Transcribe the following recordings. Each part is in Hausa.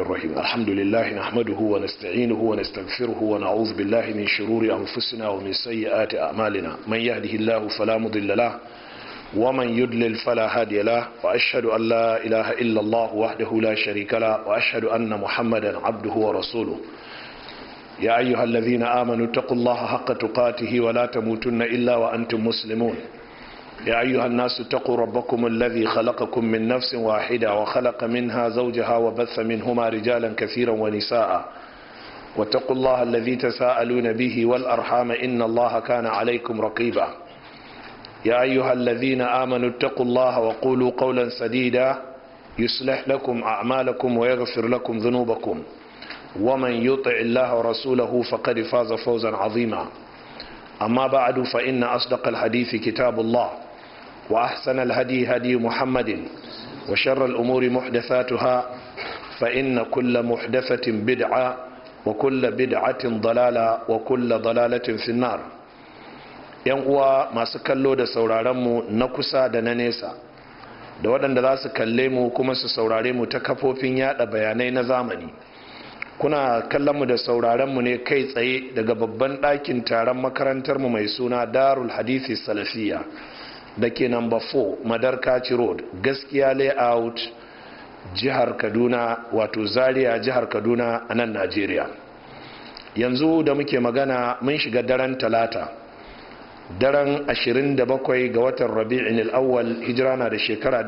الرحيم الحمد لله نحمده ونستعينه ونستغفره ونعوذ بالله من شرور أنفسنا ومن سيئات أعمالنا من يهده الله فلا مضل له ومن يدلل فلا هادي له وأشهد أن لا إله إلا الله وحده لا شريك له وأشهد أن محمدا عبده ورسوله يا أيها الذين آمنوا اتقوا الله حق تقاته ولا تموتن إلا وأنتم مسلمون يا أيها الناس اتقوا ربكم الذي خلقكم من نفس واحدة وخلق منها زوجها وبث منهما رجالا كثيرا ونساء واتقوا الله الذي تساءلون به والأرحام إن الله كان عليكم رقيبا يا أيها الذين آمنوا اتقوا الله وقولوا قولا سديدا يصلح لكم أعمالكم ويغفر لكم ذنوبكم ومن يطع الله ورسوله فقد فاز فوزا عظيما أما بعد فإن أصدق الحديث كتاب الله وأحسن الهدي هدي محمد وشر الأمور محدثاتها فإن كل محدثة بدعة وكل بدعة ضلالة وكل ضلالة في النار yan uwa masu kallo da sauraronmu na kusa da na nesa da waɗanda za su kalle mu kuma su saurare mu ta kafofin yada bayanai na zamani kuna kallon mu da sauraron mu ne kai tsaye daga babban ɗakin taron makarantar mu mai suna darul hadithi salafiya da ke number 4 madarkaci road gaskiya layout jihar kaduna wato zaria jihar kaduna a nan najeriya yanzu da muke magana mun shiga daren talata daren 27 ga watan rabi'in al'awwal hijira na da shekara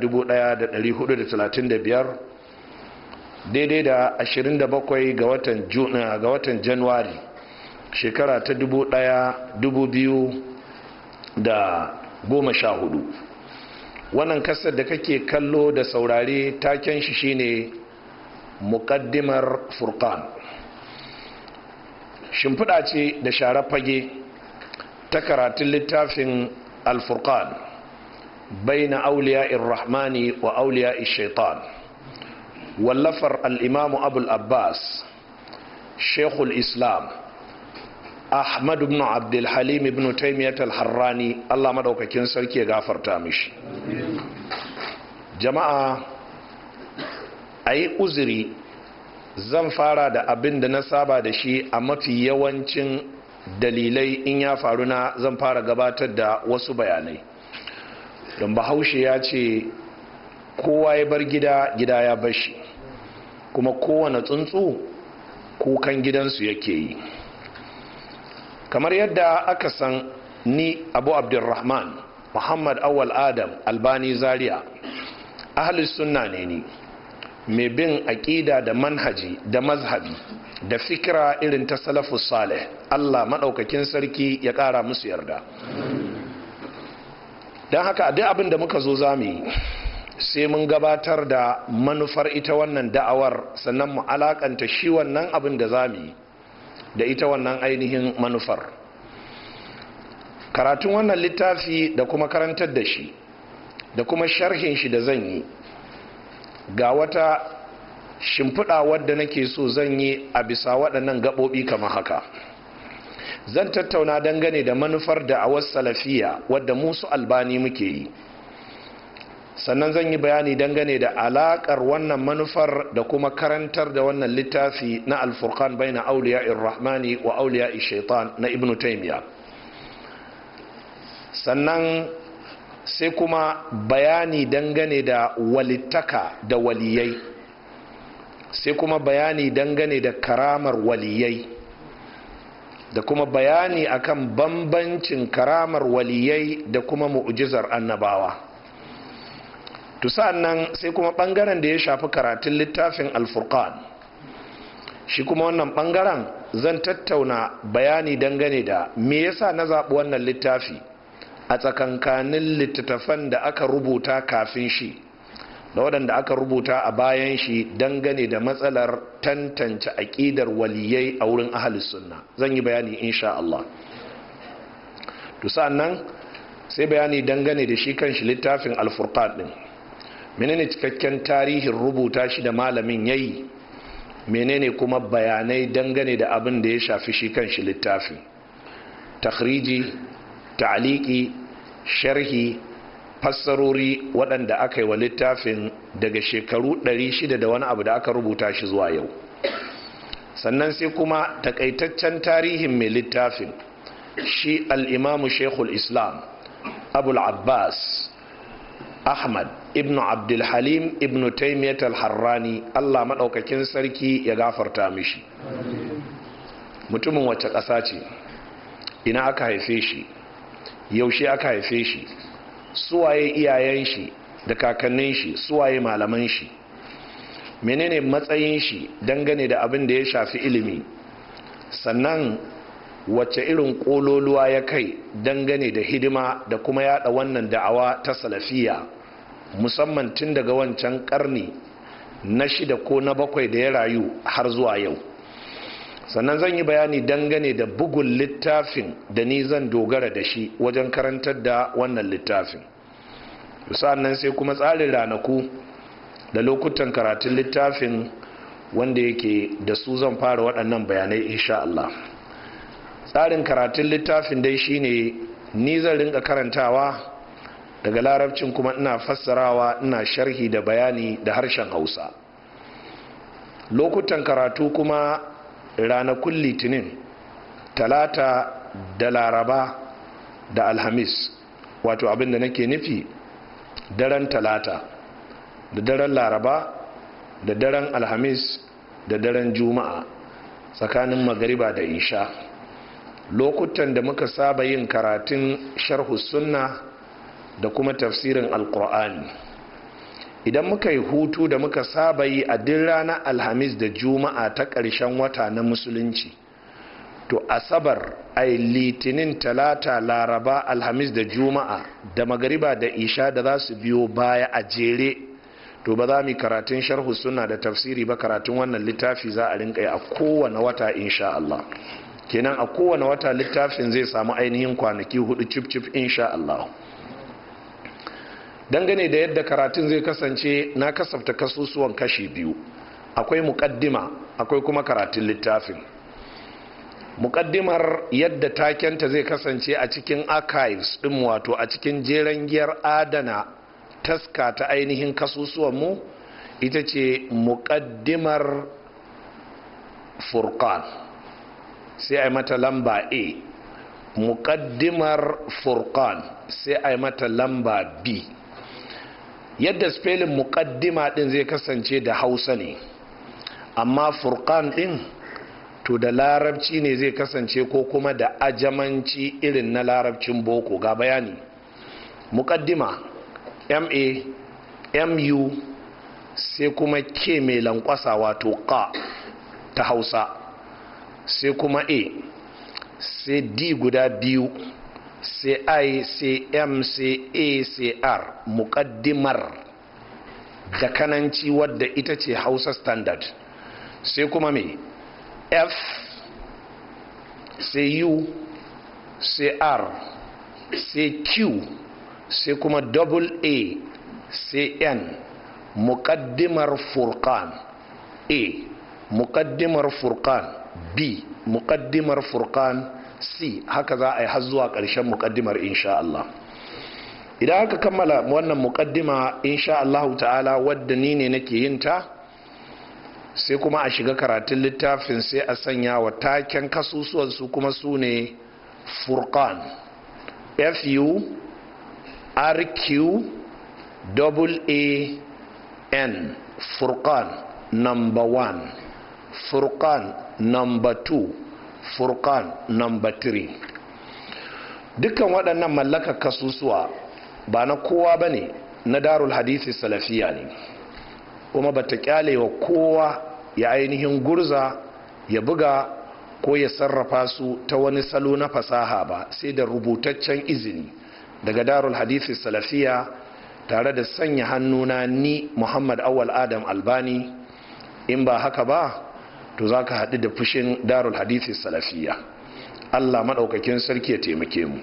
1435 daidai da 27 ga watan juna ga watan januwari shekara ta 2014 wannan kasar da kake kallo da saurare taken shi shine muqaddimar furqan shimfiɗa ce da share fage ta karatun littafin alfurqan bai na auliya irrahmani wa auliya shaitan wallafar al'imamu abul abbas shekul islam ahmad ibn abdulhalim ibn taimiyyat al-harrani allah madaukakin sarki ya gafarta mishi jama'a a yi uzuri zan fara da abin da na saba da shi a mafi yawancin dalilai in ya faru na zan fara gabatar da wasu bayanai don bahaushe ya ce kowa ya bar gida gida ya bashi kuma kowane tsuntsu kukan gidansu yake yi kamar yadda aka san ni abu abdulrahman muhammad awal adam albani zaria ahalis sunna ne ni mai bin aƙida da manhaji da mazhabi da fikira irin ta salafus salih allah maɗaukakin sarki ya ƙara musu yarda don haka duk abin da muka zo za mu yi sai mun gabatar da manufar ita wannan da'awar sannan mu alakanta shi wannan abin da za mu yi da ita wannan ainihin manufar karatun wannan littafi da kuma karantar da shi da kuma sharhin shi da zan yi ga wata shimfiɗa wadda nake so zan yi a bisa waɗannan gaɓoɓi kamar haka zan tattauna dangane da manufar da a salafiya wadda musu albani muke yi sannan zan yi bayani dangane da alakar wannan manufar da kuma karantar da wannan littafi na alfurkan bai na auliya rahmani wa auliya shaitan na ibn taimiya sannan sai kuma bayani dangane da walittaka da waliyai sai kuma bayani dangane da karamar waliyai da kuma bayani akan bambancin karamar waliyai da kuma mu'jizar annabawa to nan sai kuma bangaren da ya shafi karatun littafin alfurqan shi kuma wannan bangaren zan tattauna bayani dangane da me yasa na zaɓi wannan littafi a tsakankanin littattafan da aka rubuta kafin shi da waɗanda aka rubuta a bayan shi dangane da matsalar tantance aƙidar waliyai a wurin ahalus sunna zan yi bayani insha Allah to nan sai bayani dangane da shi kan shi littafin alfurqan din menene cikakken tarihin rubuta shi da malamin yayi menene kuma bayanai dangane da abin da ya shafi shi kan shi littafin takhriji ta'aliki sharhi fassarori waɗanda aka yi wa littafin daga shekaru 600 da wani abu da aka rubuta shi zuwa yau sannan sai kuma takaitaccen tarihin mai littafin shi al'imamu shekul islam abul abbas ahmad ibn abdulhalim ibn taimiyat al-harrani allah maɗaukakin sarki ya gafarta mishi mutumin wacce ƙasa ce ina aka haife shi yaushe aka haife shi suwaye iyayen shi da kakannin shi suwaye malaman shi menene matsayin shi dangane da abin da ya shafi ilimi sannan wacce irin kololuwa ya kai dangane da hidima da kuma yada wannan da'awa ta salafiya musamman tun daga wancan karni na shida ko na bakwai da ya rayu har zuwa yau sannan zan yi bayani dangane da bugun littafin da ni zan dogara da shi wajen karantar da wannan littafin nan sai kuma tsarin ranaku da lokutan karatun littafin wanda yake da su zan fara waɗannan bayanai insha Allah tsarin karatun littafin dai shine ni zan rinka karantawa daga larabcin kuma ina fassarawa ina sharhi da bayani da harshen hausa lokutan karatu kuma ranakun litinin talata da laraba da alhamis wato abinda nake nufi daren talata da daren laraba da daren alhamis da daren juma'a tsakanin magariba da isha lokutan da muka saba yin karatun sharhu sunna da kuma tafsirin alkur'ani idan muka yi hutu da muka saba yi a duk ranar alhamis da juma'a ta ƙarshen wata na musulunci to asabar ai litinin talata laraba alhamis da juma'a da magariba da isha da za su biyo baya a jere to ba za mu karatun sharhu suna da tafsiri ba karatun wannan littafi za a rinka a kowane wata insha Allah kenan a kowane wata littafin zai samu ainihin kwanaki hudu cif cif insha Allah dangane da yadda karatun zai kasance na kasafta kasusuwan kashi biyu akwai mukaddima akwai kuma karatun littafin mukaddimar yadda takenta zai kasance a cikin archives din wato a cikin jeren giyar adana taska ta ainihin kasusuwanmu ita ce mukaddimar furqan sai a yi mata lamba a mukaddimar furqan sai a yi mata lamba b yadda spelling mukaddima din zai kasance da hausa ne amma furqan din to da larabci ne zai kasance ko kuma da ajamanci irin na larabcin boko ga bayani mukaddima ma mu sai kuma ke mai lankwasa wato ka ta hausa sai kuma a sai d guda biyu sai i sai m sai a sai r mukaddimar da kananci wadda ita ce hausa standard sai kuma mai f sai u sai r sai q sai kuma double a sai n muqaddimar furqan a muqaddimar furqan b muqaddimar furqan c haka za a yi har zuwa ƙarshen muqaddimar insha Allah idan aka kammala wannan muqaddima insha Allah ta'ala wadda ni ne nake yin ta sai kuma a shiga karatun littafin sai a sanya wa taken kasusuwan su kuma su ne furqan fu rq double a n furqan number one furqan number two furqan number three dukkan waɗannan mallakar kasusuwa ba na kowa ba ne na darul hadisi salafiya ne kuma ba ta kyale wa kowa ya ainihin gurza ya buga ko ya sarrafa su ta wani salo na fasaha ba sai da rubutaccen izini daga darul hadisi salafiya tare da sanya hannuna ni muhammad awal adam albani in ba haka ba to za ka haɗu da fushin darul hadisi salafiya allah maɗaukakin sarki ya taimake mu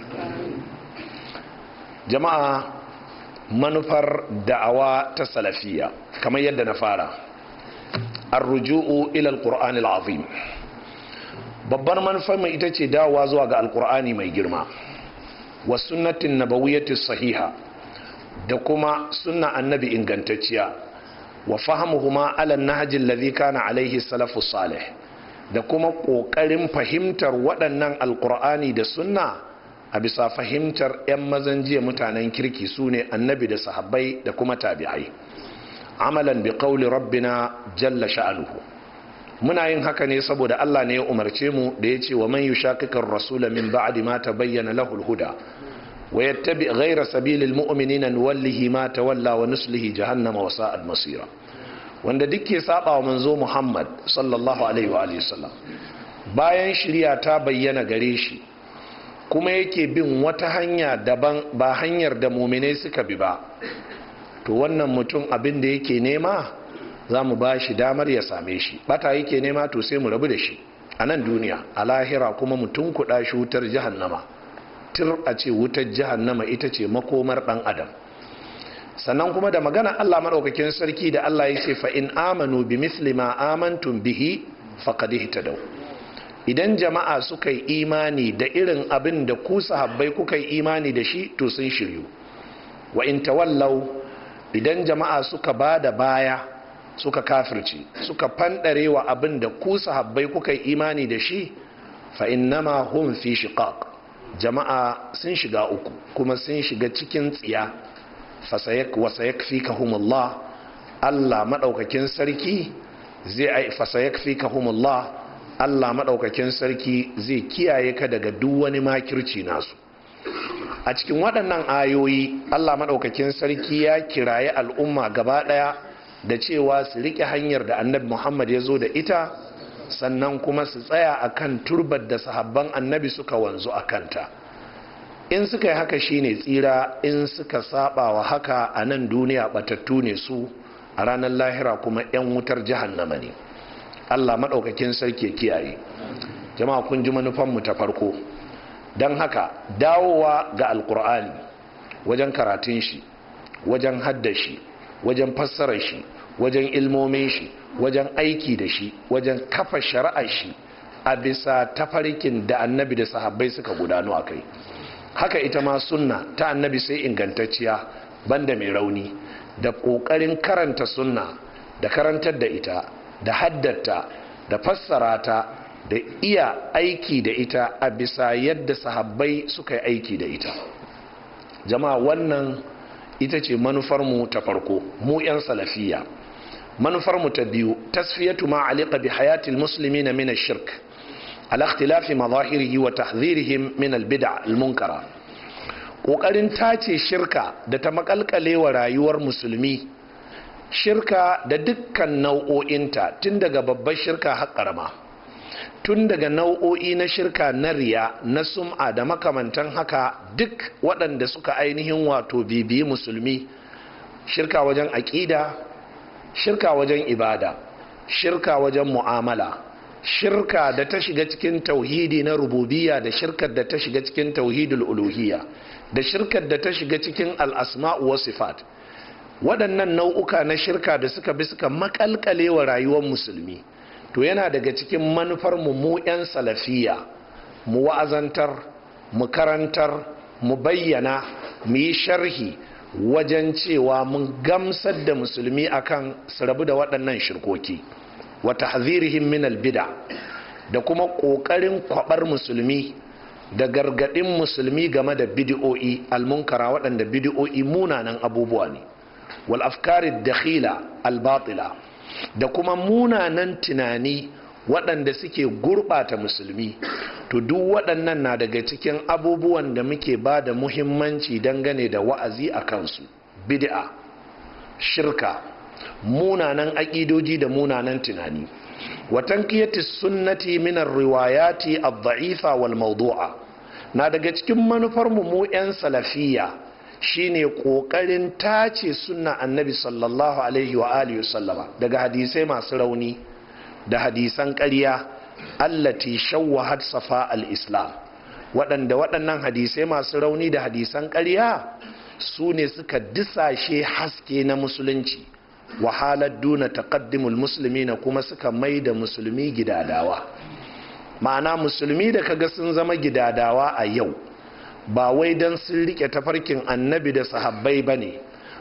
jama'a manufar da'awa ta salafiya kamar yadda na fara arruju'u ila alqur'ani alazim babbar manufar mai ita ce dawowa zuwa ga alqur'ani mai girma wa sunnatin nabawiyyati sahiha da kuma sunna annabi ingantacciya wa fahimuhuma ala nahjin ladhi kana alaihi salafu salih da kuma ƙoƙarin fahimtar waɗannan alƙur'ani da sunna a bisa fahimtar 'yan mazan jiya mutanen kirki su ne annabi da sahabbai da kuma tabi'ai amalan bi qawli rabbina jalla sha'anuhu muna yin haka ne saboda Allah ne ya umarce mu da ya ce wa man yushaqiqir rasula min ba'di ma tabayyana lahu al-huda wa yattabi ghayra sabilil mu'minina nuwallihi ma tawalla wa nuslihi jahannama wa sa'at masira wanda duk ke saba wa manzo Muhammad sallallahu alaihi wa alihi sallam bayan shirya ta bayyana gare shi kuma yake bin wata hanya daban ba hanyar da muminai suka bi ba to wannan mutum abin da yake nema za mu ba shi damar ya same shi bata yake nema to sai mu rabu da shi a nan duniya a lahira kuma mutum kuɗa shi wutar jahannama tir a ce wutar jahannama ita ce makomar ɗan adam sannan kuma da magana Allah maɗaukakin sarki da Allah ya ce fa in amanu bi misli ma amantum bihi faqad ihtadaw idan jama'a suka yi imani da irin abin da ku sahabbai kuka yi imani da shi to sun shiryu wa in tawallau idan jama'a suka ba da baya suka kafirci suka fanɗare wa abin da ku sahabbai kuka yi imani da shi fa innama hum fi shiqaq jama'a sun shiga uku kuma sun shiga cikin tsiya fasayakfikahumullah Allah madaukakin sarki zai fasayakfikahumullah Allah madaukakin sarki zai kiyaye ka daga duk wani makirci nasu a cikin waɗannan ayoyi Allah madaukakin sarki ya kiraye al'umma gaba ɗaya da cewa su riƙe hanyar da annabi Muhammad ya zo da ita sannan kuma su tsaya akan turbar da sahabban annabi suka wanzu a kanta in suka yi haka shine tsira in suka saba wa haka a nan duniya batattu ne su a ranar lahira kuma 'yan wutar jahannama ne allah maɗaukakin sarki kiyaye jama'a kun ji manufanmu ta farko don haka dawowa ga alkur'ani wajen karatun shi wajen haddashi wajen fassarar shi wajen ilmomin shi wajen aiki da shi wajen kafa shari'ar shi a bisa tafarkin da annabi da sahabbai suka gudanu a kai haka ita ma sunna ta annabi sai ingantacciya banda mai rauni da ƙoƙarin karanta sunna da karantar da ita da haddata da fassara ta da iya aiki da ita a bisa yadda sahabbai suka yi aiki da ita jama'a wannan ita ce manufarmu ta farko mu 'yan salafiya manufarmu ta biyu tasfiyatu ma alika bi hayatil muslimina min shirk على اختلاف مظاهره وتحذيرهم من البدع المنكرة ƙoƙarin tace shirka da ta makalkale wa rayuwar musulmi shirka da dukkan nau'o'inta tun daga babbar shirka har ƙarama tun daga nau'o'i na shirka na riya na sum'a da makamantan haka duk waɗanda suka ainihin wato bibiyi musulmi shirka wajen aƙida shirka wajen ibada shirka wajen mu'amala shirka da ta shiga cikin tauhidi na rububiyya da shirkar da ta shiga cikin tauhidul uluhiyya da shirkar da ta shiga cikin al'asma'u wa sifat waɗannan nau'uka na shirka da suka bi suka makalkale wa rayuwar musulmi to yana daga cikin manufar mu mu 'yan salafiya mu wa'azantar mu karantar mu bayyana mu yi sharhi wajen cewa mun gamsar da musulmi akan su rabu da waɗannan shirkoki wa tahzirihim min albida da kuma kokarin kwabar musulmi da gargadin musulmi game da bid'o'i almunkara waɗanda bid'o'i munanan abubuwa ne wal afkari dakhila albatila da kuma munanan tunani waɗanda suke gurɓata musulmi to duk waɗannan na daga cikin abubuwan da muke ba da muhimmanci dangane da wa'azi a kansu bid'a shirka munanan aƙidoji da munanan tunani watan kiyati sunnati minar riwayati ad-da'ifa wal mawdu'a na daga cikin manufar mu mu 'yan salafiya shine kokarin tace sunna annabi sallallahu alaihi wa alihi sallama daga hadisai masu rauni da hadisan ƙarya allati shawwahat safa al-islam waɗanda waɗannan hadisai masu rauni da hadisan ƙarya su ne suka disashe haske na musulunci wahalar duna taqaddimul musulmi na kuma suka mai da musulmi gidadawa ma'ana musulmi da kaga sun zama gidadawa a yau ba wai don sun rike tafarkin annabi da sahabbai ba ne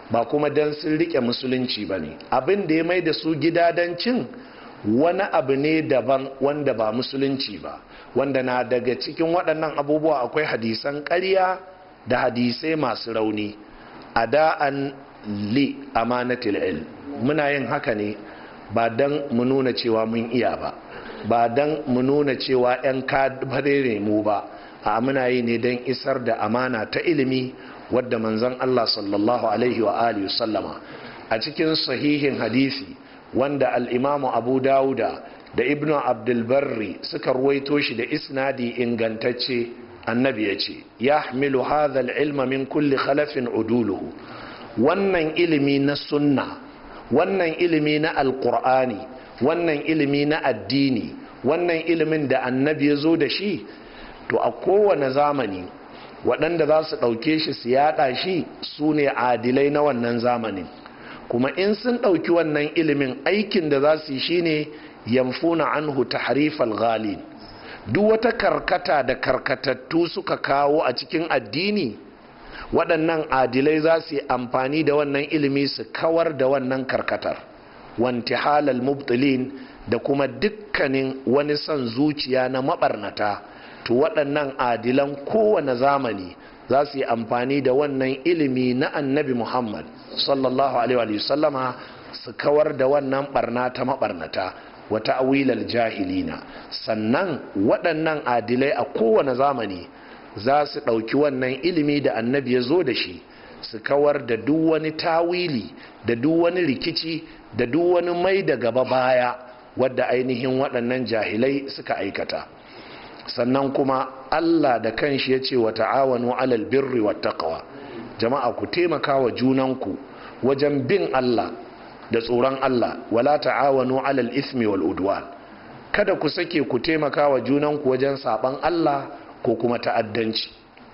ba kuma don sun rike musulunci ba ne abin da ya mai da su gidadancin wani abu ne daban wanda ba musulunci ba wanda na daga cikin waɗannan abubuwa akwai hadisan ƙarya da hadisai masu rauni a da'an li amanatil il muna yin haka ne ba don mu nuna cewa mun iya ba ba don mu nuna cewa 'yan kadbare mu ba a muna yi ne don isar da amana ta ilimi wadda manzon Allah sallallahu alaihi wa alihi sallama a cikin sahihin hadisi wanda al'imamu abu dawuda da ibn abdulbarri suka ruwaito shi da isnadi ingantacce annabi ya ce ya hamilu hadhal ilma min kulli khalafin uduluhu wannan ilimi na sunna wannan ilimi na alkur'ani wannan ilimi na addini wannan ilimin da annabi ya zo da shi to a kowane zamani waɗanda za su ɗauke shi su yaɗa shi su ne adilai na wannan zamanin kuma in sun ɗauki wannan ilimin aikin da za su yi shine yamfuna anhu tahrifal ghalin duk wata karkata da karkatattu suka kawo a cikin addini waɗannan adilai za su yi amfani da wannan ilimi su kawar da wannan karkatar wanti halal mubtilin da kuma dukkanin wani son zuciya na maɓarnata to waɗannan adilan kowane zamani za su yi amfani da wannan ilimi na annabi muhammad sallallahu alaihi sallama su kawar da wannan barna ta maɓarnata wata awilal jahilina sannan waɗannan adilai a kowane zamani za su ɗauki wannan ilimi da annabi ya zo da shi su kawar da duk wani tawili da duk wani rikici da duk wani mai da gaba baya wadda ainihin waɗannan jahilai suka aikata sannan kuma allah da kanshi ya ce wa ta'awanu alal birri wa taqwa jama'a ku taimaka wa junanku wajen bin allah da tsoron allah wala ta'awanu alal ismi wal udwan kada ku sake ku taimaka wa junanku wajen saban allah ko kuma ta'addanci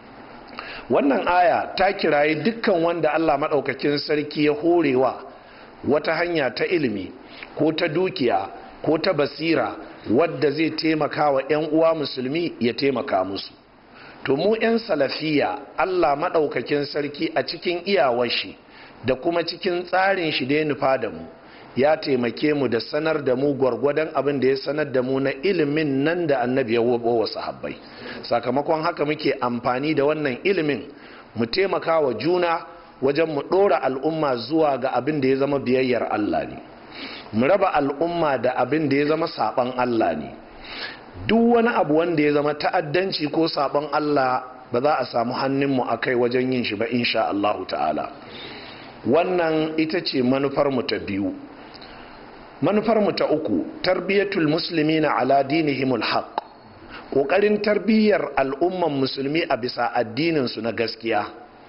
wannan aya ta kiraye dukkan wanda allah maɗaukakin sarki ya horewa wata hanya ta ilimi ko ta dukiya ko ta basira wadda zai taimaka wa 'yan uwa musulmi ya taimaka musu to mu 'yan salafiya allah maɗaukakin sarki a cikin iyawashi da kuma cikin tsarin shi da ya nufa da mu ya taimake mu da sanar da mu gwargwadon abin da ya sanar da mu na ilimin nan da annabi ya wabo wa sahabbai sakamakon haka muke amfani da wannan ilimin mu taimaka wa juna wajen mu ɗora al'umma zuwa ga abin da ya zama biyayyar allah ne mu raba al'umma da abin da ya zama saban Allah ne duk wani abu wanda ya zama ta'addanci ko saban Allah ba za a samu hannunmu a kai wajen yin shi ba insha Allah ta'ala wannan ita ce manufarmu ta biyu manufarmu ta uku tarbiyyatul musulmi na ala dinihimul haq ƙoƙarin tarbiyyar al'umman musulmi a bisa addininsu na gaskiya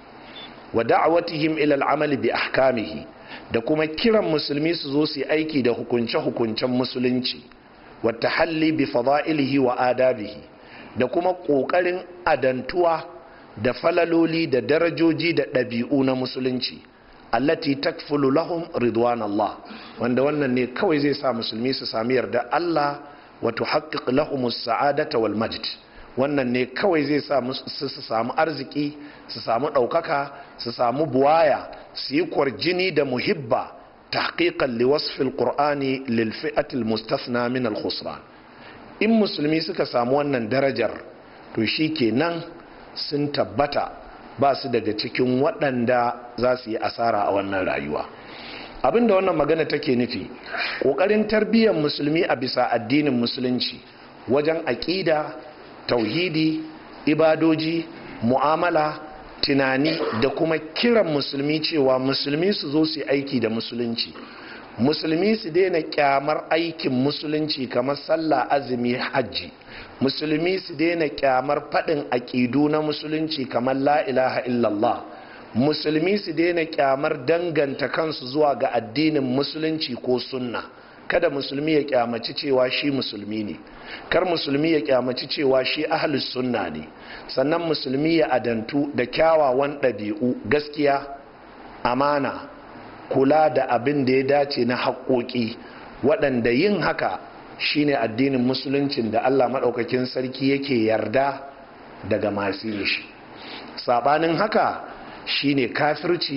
wa da'awatihim ila al'amali bi ahkamihi da kuma kiran musulmi su zo su yi aiki da hukunce-hukuncen musulunci wata halli bi fada'ilihi wa adabihi da kuma ƙoƙarin adantuwa da falaloli da darajoji da ɗabi'u na musulunci allati takfulu lahum ridwan Allah wanda wannan ne kawai zai sa musulmi su sami yarda Allah wa tuhaqqiq lahum as-sa'adata wal majd wannan ne kawai zai sa su samu arziki su samu ɗaukaka su samu buwaya su yi kwarjini da muhibba tahqiqan li wasfil qur'ani lil fi'atil mustasna min al khusran in musulmi suka samu wannan darajar to shikenan sun tabbata ba su daga cikin waɗanda za su yi asara a wannan rayuwa abinda wannan magana take nufi ƙoƙarin tarbiyyar musulmi a bisa addinin musulunci wajen aƙida tauhidi ibadoji mu'amala tunani da kuma kiran musulmi cewa musulmi su zo su aiki da musulunci musulmi su daina kyamar aikin musulunci kamar sallah azumi hajji musulmi su daina kyamar faɗin aƙidu na musulunci kamar la ilaha illallah musulmi su daina kyamar danganta kansu zuwa ga addinin musulunci ko sunna kada musulmi ya kyamaci cewa shi musulmi ne kar musulmi ya kyamaci cewa shi ahlus sunna ne sannan musulmi ya adantu da kyawawan ɗabi'u gaskiya amana kula da abin da ya dace na haƙoƙi waɗanda yin haka shine addinin musuluncin da allah maɗaukakin sarki yake yarda daga masu yin shi saɓanin haka shine kafirci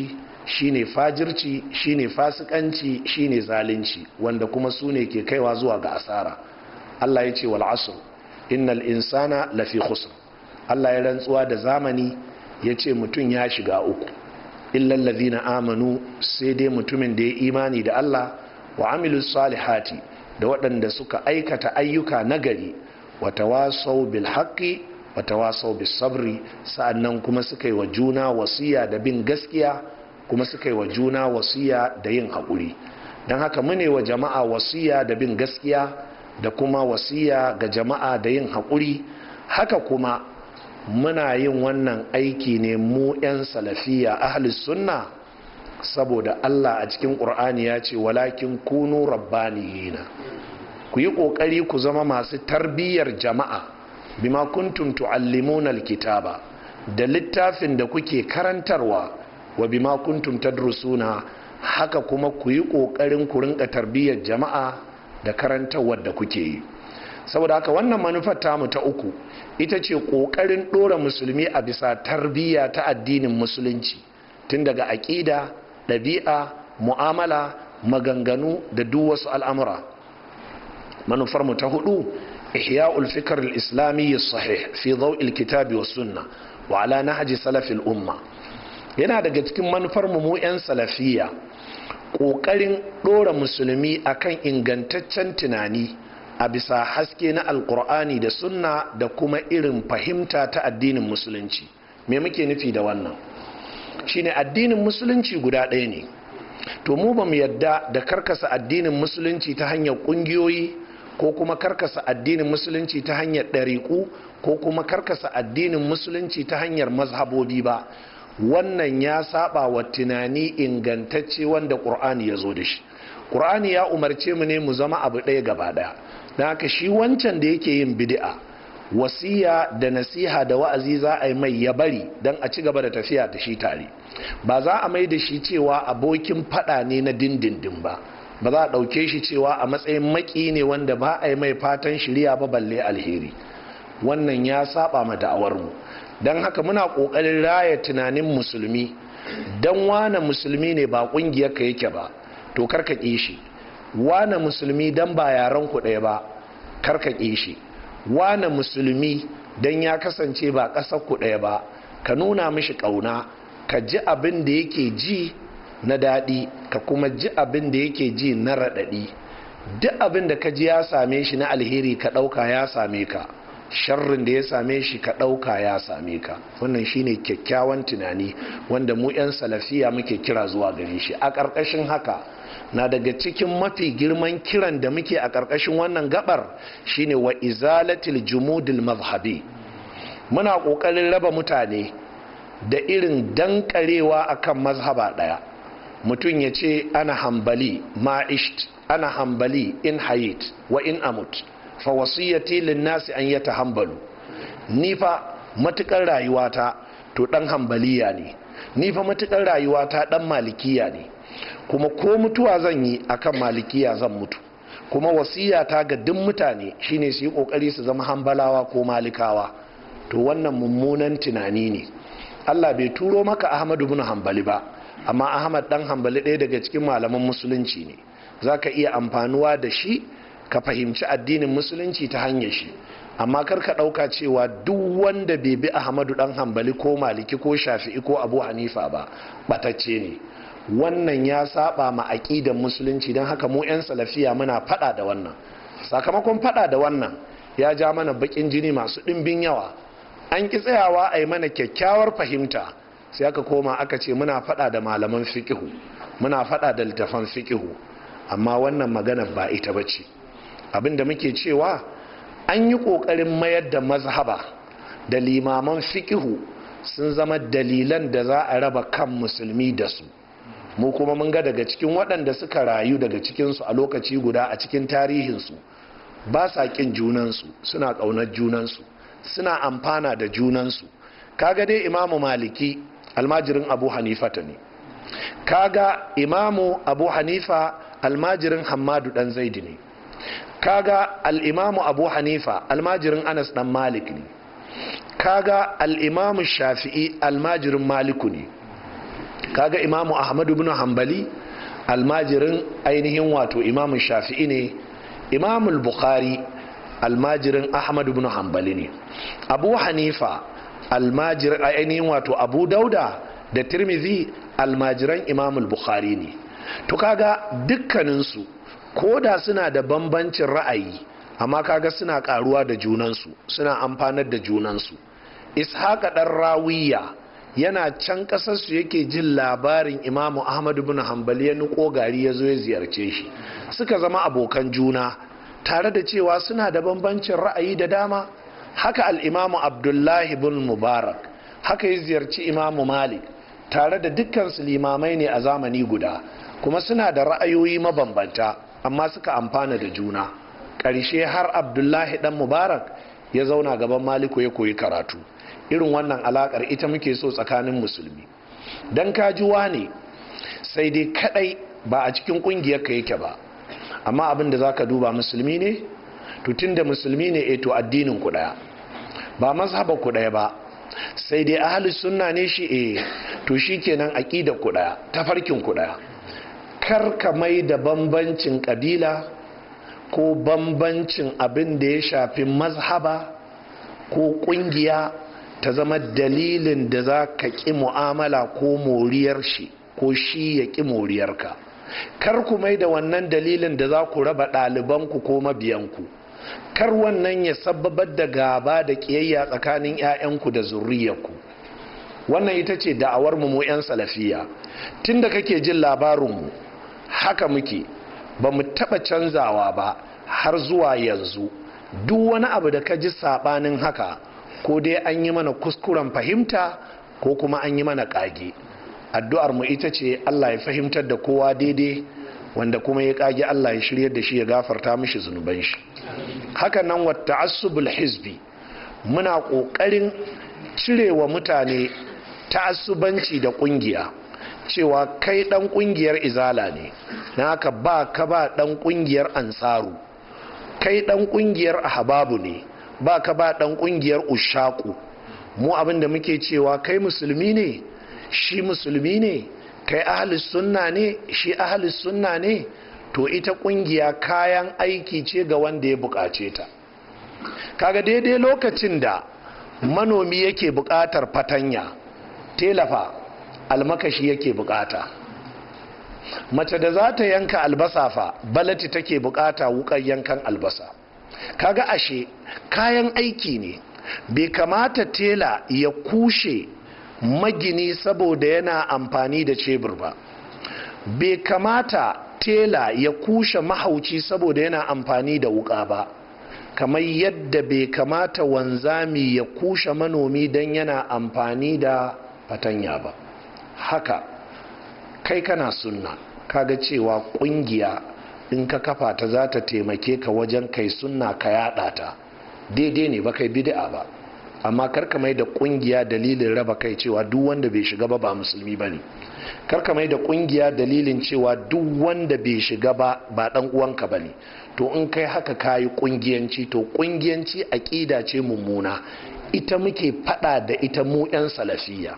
shine fajirci shine fasikanci shine zalunci wanda kuma su ne ke kaiwa zuwa ga asara Allah ya ce wal asr innal insana lafi khusr Allah ya rantsuwa da zamani ya ce mutum ya shiga uku illal ladhina amanu sai dai mutumin da ya imani da Allah wa amilus salihati da waɗanda suka aikata ayyuka nagari wa tawasau bil haqqi wa tawasau bis sabri sa'annan kuma suka yi wa juna wasiya da bin gaskiya kuma suka yi wa juna wasiya da yin haƙuri don haka mune wa jama'a wasiya da bin gaskiya da kuma wasiya ga jama'a da yin haƙuri haka kuma muna yin wannan aiki ne mu 'yan salafiya ahlus sunna saboda Allah a cikin ƙur'ani ya ce walakin kunu rabbaniyina ku yi ƙoƙari ku zama masu tarbiyyar jama'a bima kuntum tu'allimuna alkitaba da littafin da kuke karantarwa wa bima kuntum tadrusuna haka kuma ku yi ƙoƙarin ku rinka tarbiyyar jama'a da karantarwar da kuke yi saboda haka wannan manufar tamu ta uku ita ce ƙoƙarin ɗora musulmi a bisa tarbiyya ta addinin musulunci tun daga aƙida ɗabi'a mu'amala maganganu da duk wasu al'amura manufarmu ta hudu ihya'ul fikr al-islami sahih fi daw'il kitabi was sunna wa ala nahji salafil umma yana daga cikin manufar mu 'yan salafiya ƙoƙarin ɗora musulmi akan ingantaccen tunani a bisa haske na alkur'ani da sunna da kuma irin fahimta ta addinin musulunci me muke nufi da wannan shine addinin musulunci guda ɗaya ne to mu ba mu yadda da karkasa addinin musulunci ta hanyar ƙungiyoyi ko kuma karkasa addinin musulunci ta hanyar ɗariƙu ko kuma karkasa addinin musulunci ta hanyar mazhabobi ba wannan ya saba wa tunani ingantacce wanda ƙur'ani ya zo da shi ƙur'ani ya umarce mu ne mu zama abu ɗaya gaba ɗaya don haka shi wancan da yake yin bid'a wasiya da nasiha da wa'azi za a yi mai ya bari don a ci gaba da tafiya da shi tare ba za a mai da shi cewa abokin fada ne na dindindin ba ba za a ɗauke shi cewa a matsayin maki ne wanda ba a yi mai fatan shirya ba balle alheri wannan ya saba ma da'awarmu don haka muna ƙoƙarin raya tunanin musulmi don wane musulmi ne ba ƙungiyar ka yake ba to karka ƙi shi wane musulmi don ba yaren ku ɗaya ba karka ƙi shi wane musulmi don ya kasance ba ƙasar ku ɗaya ba ka nuna mishi ƙauna ka ji abin da yake ji na daɗi ka kuma ji abin da yake ji na raɗaɗi duk abin da ka ji ya same shi na alheri ka ɗauka ya same ka sharrin da ya same shi ka ɗauka ya same ka wannan shine kyakkyawan tunani wanda mu 'yan salafiya muke kira zuwa gare shi a ƙarƙashin haka na daga cikin mafi girman kiran da muke a ƙarƙashin wannan gabar shine wa izalatil jumudil mazhabi muna ƙoƙarin raba mutane da irin dankarewa akan mazhaba ɗaya mutum ya ce ana hambali ma'isht ana hambali in hayit wa in amut fa wasiyati linnasi an yata hambalu ni fa matukar rayuwata to dan hambaliya ne ni fa matukar rayuwata dan malikiya ne kuma ko mutuwa zan yi akan malikiya zan mutu kuma wasiyata ga duk mutane shine su yi kokari su zama hambalawa ko malikawa to wannan mummunan tunani ne Allah bai turo maka Ahmadu bin Hambali ba amma Ahmad dan Hambali ɗaya daga cikin malaman musulunci ne zaka iya amfanuwa da shi ka fahimci addinin musulunci ta hanyar shi amma kar ka ɗauka cewa duk wanda bai bi ahmadu dan hambali ko maliki ko shafi'i ko abu hanifa ba batacce ne wannan ya saba ma aƙidan musulunci don haka mu 'yan salafiya muna fada da wannan sakamakon fada da wannan ya ja mana bakin jini masu ɗimbin yawa an ki tsayawa a yi mana kyakkyawar fahimta sai aka koma aka ce muna fada da malaman fikihu muna fada da littafan fikihu amma wannan magana ba ita ba ce abinda muke cewa an yi ƙoƙarin mayar da mazhaba da limaman fikihu sun zama dalilan da za a raba kan musulmi da su mu kuma mun ga daga cikin waɗanda suka rayu daga cikinsu a lokaci guda a cikin tarihinsu ba sa ƙin junansu suna ƙaunar junansu suna amfana da junansu kaga dai imamu maliki almajirin abu hanifa ta ne kaga imamu abu hanifa almajirin hammadu dan zaidi ne kaga al'imamu abu hanifa almajirin anas dan malik ne kaga al'imamu shafi'i almajirin maliku ne kaga imamu ahmadu ibn hanbali almajirin ainihin wato imamu shafi'i ne imamu bukhari almajirin ahmadu ibn hanbali ne abu hanifa almajirin ainihin wato abu dauda da tirmidhi almajiran imamu bukhari ne to kaga dukkaninsu ko da suna da bambancin ra'ayi amma kaga suna karuwa da junansu suna amfanar da junansu ishaqa dan rawiya yana can kasarsu yake jin labarin imamu ahmadu bin hanbali ya nuko gari ya zo ya ziyarce shi suka zama abokan juna tare da cewa suna da bambancin ra'ayi da dama haka al'imamu abdullahi bin mubarak haka ya ziyarci imamu malik tare da dukkan su limamai ne a zamani guda kuma suna da ra'ayoyi mabambanta amma suka amfana da juna ƙarshe har abdullahi dan mubarak ya zauna gaban maliku ya koyi karatu irin wannan alakar ita muke so tsakanin musulmi don kajuwa ne sai dai kadai ba a cikin kungiyar ka yake ba amma abin da zaka duba musulmi ne tutun da musulmi ne eto addinin ku daya ba mazhaba ku daya ba sai dai ahli sunna ne shi eh to shikenan aqida ku daya tafarkin ku daya kar ka mai da bambancin kabila ko bambancin abin da ya shafi mazhaba ko kungiya ta zama dalilin da za ka ƙi mu'amala ko moriyar shi ko shi ya ƙi moriyarka kar ku mai da wannan dalilin da za ku raba ɗalibanku ko mabiyanku kar wannan ya sababar da gaba da ƙiyayya tsakanin 'ya'yanku da zurriyarku wannan ita ce da'awar mu 'yan salafiya tun da kake jin labarinmu haka muke ba mu taɓa canzawa ba har zuwa yanzu duk wani abu da ka ji saɓanin haka ko dai an yi mana kuskuren fahimta ko kuma an yi mana kage addu'ar mu ita ce Allah ya fahimtar da kowa daidai wanda kuma ya kage Allah ya shiryar da shi ya gafarta mishi zunuban shi haka nan wa ta'assubul hizbi muna kokarin cirewa mutane ta'assubanci da kungiya cewa kai dan kungiyar izala ne na haka ba ka ba dan kungiyar ansaru kai dan kungiyar ahbabu ne ba ka ba dan kungiyar ushaku mu abin da muke cewa kai musulmi ne shi musulmi ne kai ahalis sunna ne shi ahalis sunna ne to ita kungiya kayan aiki ce ga wanda ya bukace ta kaga daidai lokacin da manomi yake bukatar fatanya telafa almakashi yake bukata mace da za ta yanka albasa fa balati take bukata wukar yankan albasa kaga ashe kayan aiki ne bai kamata tela ya kushe magini saboda yana amfani da cebur ba bai kamata tela ya kushe mahauci saboda yana amfani da wuka ba kamar yadda bai kamata wanzami ya kushe manomi don yana amfani da fatanya ba haka kai kana sunna kaga cewa kungiya in ka kafa ta za ta taimake ka wajen kai sunna ka yada ta daidai ne ba kai bid'a ba amma karka mai da kungiya dalilin raba kai cewa duk wanda bai shiga ba ba musulmi ba ne karka mai da kungiya dalilin cewa duk wanda bai shiga ba ba dan uwanka ba ne to in kai haka kayi kungiyanci to kungiyanci aƙida ce mummuna ita muke fada da ita mu 'yan salafiya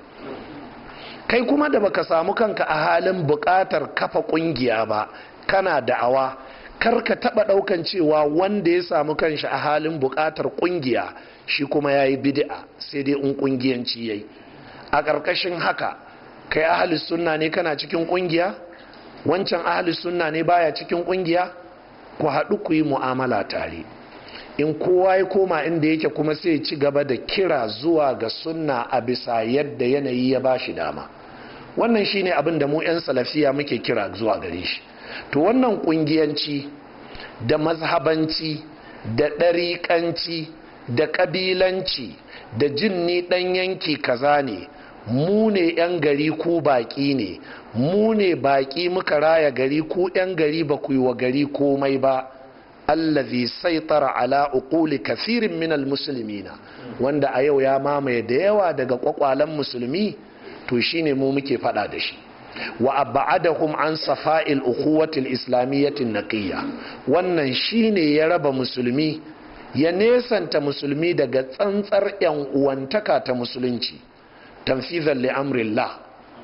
kai kuma da baka samu kanka a halin buƙatar kafa kungiya ba kana da'awa kar ka taba daukan cewa wanda ya samu kanshi a halin bukatar kungiya shi kuma yayi bid'a sai dai in kungiyanci yayi a ƙarƙashin haka kai ahli sunna ne kana cikin kungiya wancan ahli sunna ne baya cikin kungiya ku haɗu ku yi mu'amala tare in kowa ya koma inda yake kuma sai ci gaba da kira zuwa ga sunna a bisa yadda yanayi ya bashi dama wannan shine abin da mu 'yan salafiya muke kira zuwa gare shi to wannan kungiyanci da mazhabanci da ɗariƙanci da ƙabilanci da jin ni ɗan yanki kaza ne mu ne 'yan gari ku baƙi ne mu ne baƙi muka raya gari ku 'yan gari ba ku yi wa gari komai ba allazi saitara ala uquli kafirin minal muslimina wanda a yau ya mamaye da yawa daga kwakwalen musulmi to shine mu muke fada da shi wa abadahum an safa'il ukhuwatil islamiyyatin naqiyya wannan shine ya raba musulmi ya nesanta musulmi daga tsantsar yan uwantaka ta musulunci tanfizan li amrillah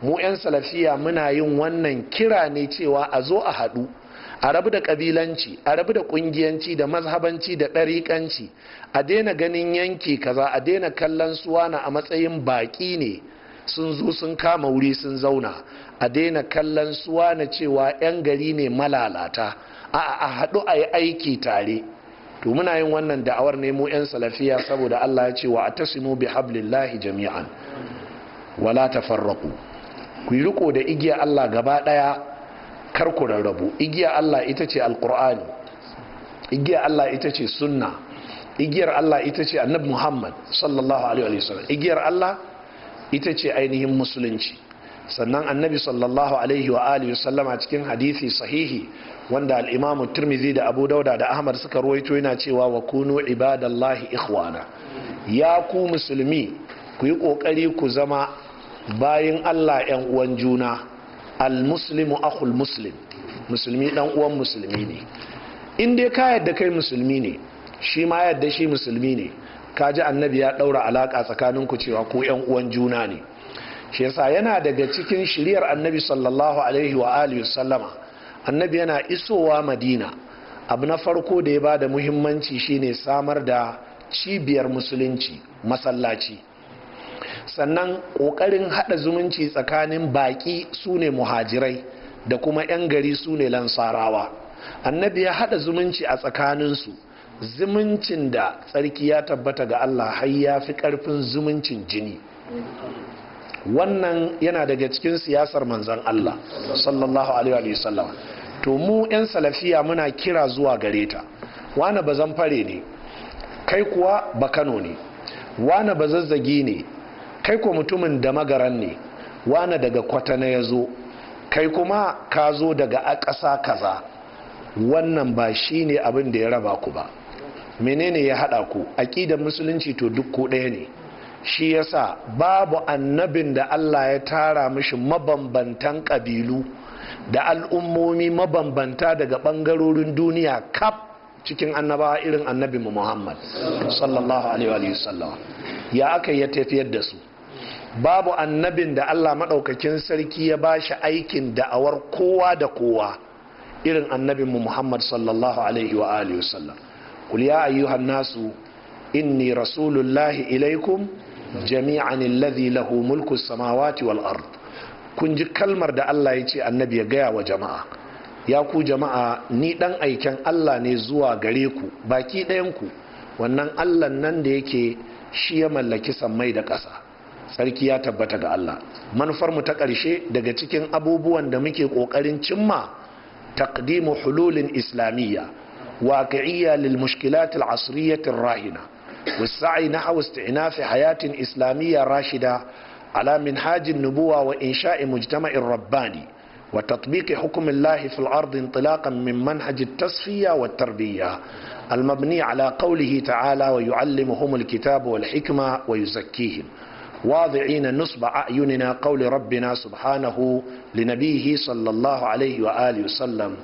mu 'yan salafiya muna yin wannan kira ne cewa a zo a haɗu a rabu da ƙabilanci a rabu da ƙungiyanci da mazhabanci da ɗariƙanci a daina ganin yanki kaza a daina kallon suwana a matsayin baƙi ne sun zo sun kama wuri sun zauna a daina kallon suwana cewa 'yan gari ne malalata a haɗu a yi aiki tare to muna yin wannan da'awar ne mu 'yan salafiya saboda Allah ya ce wa atasimu bi hablillahi jami'an wala tafarraqu ku yi riko da igiya Allah gaba daya kar ku rarrabu igiya Allah ita ce alqur'ani igiya Allah ita ce sunna igiyar Allah ita ce annabi Muhammad sallallahu alaihi wasallam igiyar Allah ita ce ainihin musulunci sannan annabi sallallahu alaihi wa alihi sallama cikin hadisi sahihi wanda al-imam tirmidhi da abu dauda da ahmad suka ruwaito yana cewa wa kunu ibadallahi ikhwana ya ku musulmi ku yi kokari ku zama bayin Allah yan uwan juna al-muslimu akhul muslim musulmi dan uwan musulmi ne in dai ka yadda kai musulmi ne shi ma yadda shi musulmi ne ka ji annabi ya daura alaka tsakaninku cewa ku yan uwan juna ne shi yasa yana daga cikin shiriyar annabi sallallahu alaihi wa alihi sallama annabi yana isowa madina abu na farko da ya ba da muhimmanci shine samar da cibiyar musulunci masallaci sannan ƙoƙarin haɗa zumunci tsakanin baƙi su ne muhajirai da kuma 'yan gari su ne lansarawa annabi ya haɗa zumunci a tsakaninsu zumuncin da tsarki ya tabbata ga allah har ya fi ƙarfin zumuncin jini wannan yana daga cikin siyasar manzan Allah sallallahu alaihi wa sallam to mu 'yan salafiya muna kira zuwa gare ta wane ba fare ne kai kuwa ba kano ne wane ba zazzagi ne kai kuwa mutumin da magaran ne wane daga kwatana ya zo kai kuma ka zo daga a ƙasa kaza wannan ba shi ne abin da ya raba ku ba menene ya haɗa ku aƙidar musulunci to duk ku ɗaya ne shi yasa babu annabin da Allah ya tara mishi mabambantan ƙabilu da al'ummomi mabambanta daga ɓangarorin duniya kaf cikin annabawa irin annabi Muhammad sallallahu alaihi wasallam ya aka ya tafiyar da su babu annabin da Allah maɗaukakin sarki ya ba shi aikin da'awar kowa da kowa irin annabin Muhammad sallallahu alaihi wa alihi wasallam qul ya ayyuhan nasu inni rasulullahi ilaikum jami'an alladhi lahu mulku samawati wal ard kun ji kalmar da Allah ya ce annabi ya gaya wa jama'a ya ku jama'a ni dan aiken Allah ne zuwa gare ku baki ɗayan ku wannan Allah nan da yake shi ya mallaki sammai da ƙasa sarki ya tabbata ga Allah manufar mu ta ƙarshe daga cikin abubuwan da muke ƙoƙarin cimma taqdimu hululin islamiyya waqi'iyya lil mushkilat al asriyyah rahina والسعي نحو استئناف حياة إسلامية راشدة على منهاج النبوة وإنشاء مجتمع رباني وتطبيق حكم الله في الأرض انطلاقا من منهج التصفية والتربية المبني على قوله تعالى ويعلمهم الكتاب والحكمة ويزكيهم واضعين نصب أعيننا قول ربنا سبحانه لنبيه صلى الله عليه وآله وسلم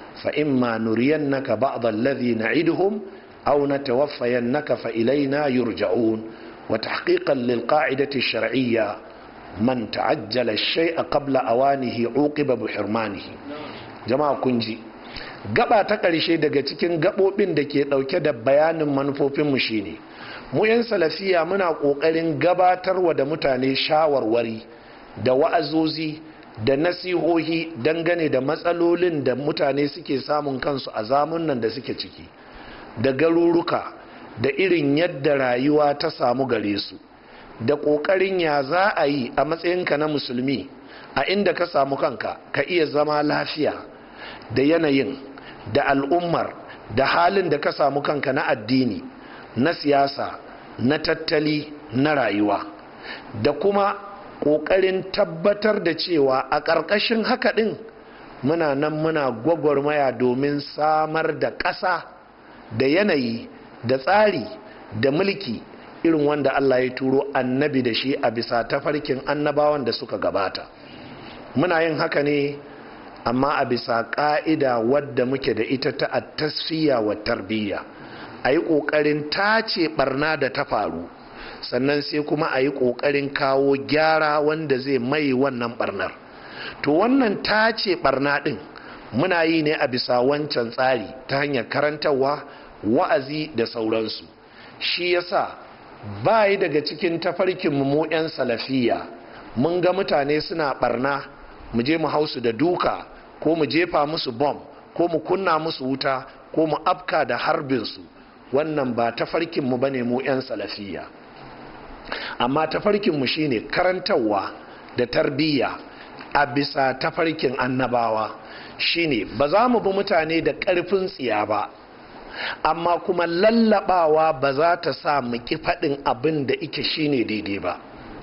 فإما نرينك بعض الذي نعدهم أو نتوفينك فإلينا يرجعون وتحقيقا للقاعدة الشرعية من تعجل الشيء قبل أوانه عوقب بحرمانه جماعة كنجي gaba ta ƙarshe daga cikin gaɓoɓin da ke ɗauke da bayanin manufofinmu shine mu 'yan salafiya muna ƙoƙarin gabatarwa da mutane shawarwari da wa'azozi da nasihohi dangane da matsalolin da mutane suke samun kansu a zamunan da suke ciki da garuruka da irin yadda rayuwa ta samu gare su da ƙoƙarin ya za a yi a matsayinka na musulmi a inda ka samu kanka ka iya zama lafiya da yanayin da al'ummar da halin da ka samu kanka na addini na siyasa na tattali na rayuwa da kuma ƙoƙarin tabbatar da cewa a ƙarƙashin haka ɗin muna nan muna gwagwarmaya domin samar da ƙasa da yanayi da tsari da mulki irin wanda Allah ya turo annabi da shi a bisa tafarkin annabawan da suka gabata muna yin haka ne amma a bisa ƙa'ida wadda muke da ita ta tasfiya wa tarbiyya a yi ƙoƙarin tace barna da ta faru sannan sai kuma a yi ƙoƙarin kawo gyara wanda zai mai wannan barnar to wannan ta ce barna ɗin muna yi ne a bisa wancan tsari ta hanyar karantarwa wa'azi da sauransu shi yasa ba yi daga cikin tafarkin mu 'yan salafiya mun ga mutane suna barna mu je mu hausu da duka ko mu jefa musu bom ko mu kunna musu wuta ko mu afka da harbinsu wannan ba tafarkin mu bane mu 'yan salafiya amma tafarkin mu shine karantarwa da tarbiyya a bisa tafarkin annabawa shine ba za mu bi mutane da ƙarfin tsiya ba amma kuma lallabawa ba za ta sa mu ki faɗin abin da ike shine daidai ba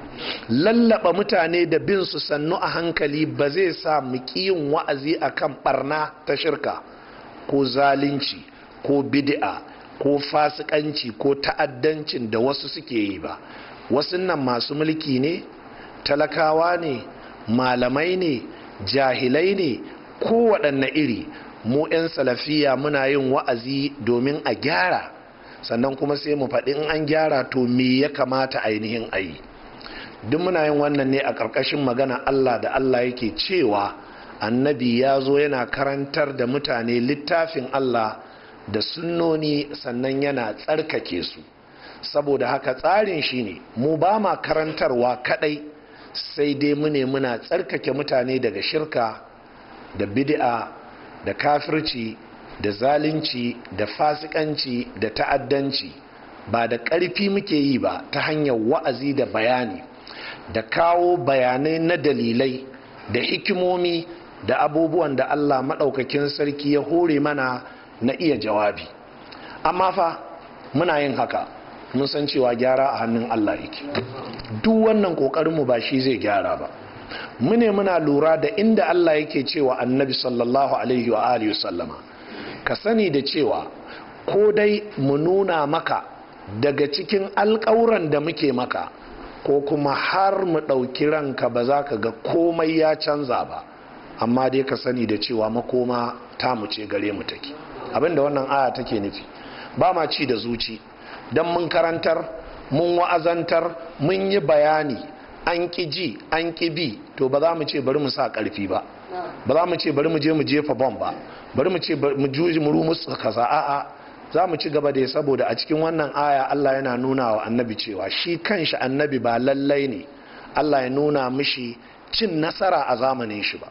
lallaba mutane da bin su sannu a hankali ba zai sa mu yin wa'azi akan barna ta shirka ko zalunci ko bid'a ko fasikanci ko ta'addancin da wasu suke yi ba wasu nan masu mulki ne talakawa ne malamai ne jahilai ne ko waɗanne iri mu 'yan salafiya muna yin wa'azi domin a gyara sannan kuma sai mu faɗi in an gyara to me ya kamata ainihin a yi duk muna yin wannan ne a ƙarƙashin magana Allah da Allah yake cewa annabi ya zo yana karantar da mutane littafin Allah da sunnoni sannan yana tsarkake su saboda haka tsarin shi ne mu ba ma karantarwa kadai sai dai mu ne muna tsarkake mutane daga shirka da bid'a da kafirci da zalunci da fasikanci da ta'addanci ba da ƙarfi muke yi ba ta hanyar wa'azi da bayani da kawo bayanai na dalilai da hikimomi da abubuwan da Allah maɗaukakin sarki ya hore mana na iya jawabi amma fa muna yin haka mun san cewa gyara a hannun Allah yake duk wannan ƙoƙarinmu ba shi zai gyara ba mune muna lura da inda Allah yake cewa annabi sallallahu alaihi wa alihi sallama ka sani da cewa ko dai mu nuna maka daga cikin alƙawuran da muke maka ko kuma har mu ɗauki ranka ba za ka ga komai ya canza ba amma dai ka sani da cewa makoma ta mu ce gare mu take abinda wannan aya take nufi ba ma ci da zuci don mun karantar mun wa'azantar mun yi bayani an ƙi ji an ƙi bi to ba za mu ce bari mu sa ƙarfi ba ba za mu ce bari mu je mu jefa bom ba bari mu ce mu juji mu musu kaza a'a za mu ci gaba da saboda a cikin wannan aya Allah yana nuna wa annabi cewa shi kanshi annabi ba lallai ne Allah ya nuna mishi cin nasara a zamanin shi ba